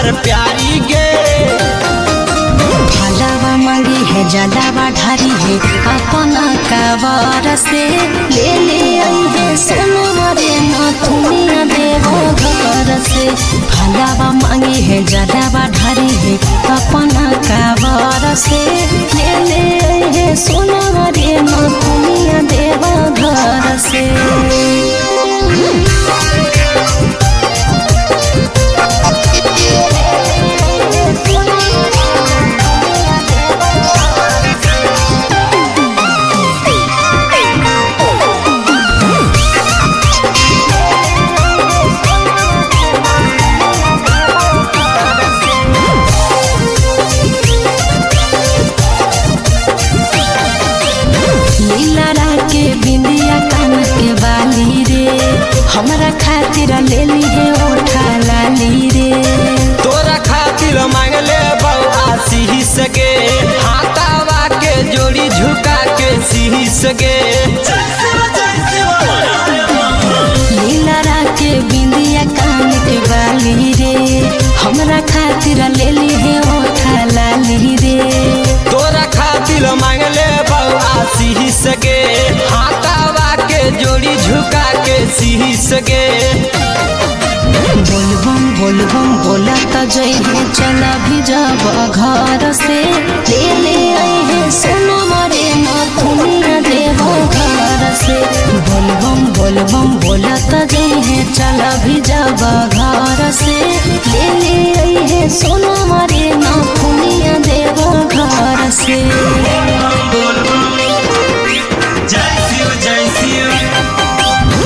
हमर प्यारी गे भलावा मांगी है जलावा ढारी है अपना कावर से ले ले आई है सोना मरे ना दुनिया देवो घर से भलावा मांगी है जलावा ढारी है अपना कावर से ले ले आई है सोना मरे ना दुनिया देवो घर से लीला के बिंदिया कान के बाली रे हमरा खातिर ले ली है ओठा लाली रे तोरा खातिर मांगले बउआ सीही सगे हाथावा के जोड़ी झुका के सीही सगे लीला के बिंदिया कान के बाली रे हमरा खातिर ले ली है ओठा लाली रे तोरा खातिर मांगले बउआ सीही सगे हाथावा के जोड़ी झुका के सीही सगे बोलबम बोलबम बोला त जई है चला भी जब घर से ले ले आई है सोना मरे ना दुनिया देवो घर से बोलबम बोलबम बोला त जई है चला भी जब घर से ले ले आई है सोना मरे ना दुनिया देवो घर से जय शिव जय शिव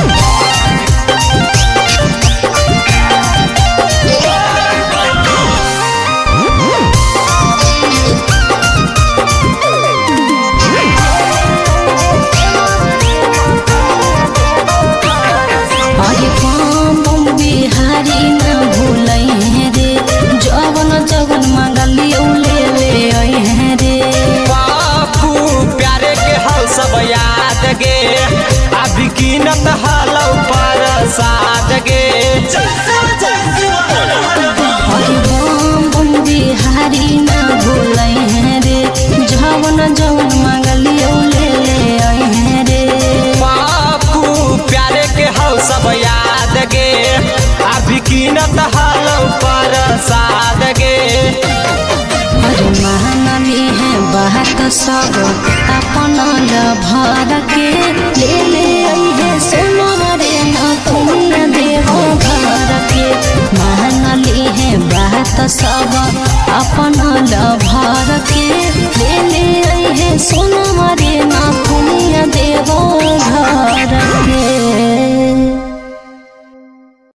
अरे पाम बम बिहारी न भूलै हैं रे जवन जवन मंगली ले ले आई हैं रे बापू प्यारे के हल सब याद गे अभी कीनत हलौ पर साद गे अरे बम बम बिहारी न भूलै हैं रे जवन जवन मंगली ले ले आई हैं रे बापू प्यारे के हल सब याद गे अभी कीनत हलौ पर साद गे अरे महानवी है बात सब अपन भर के ले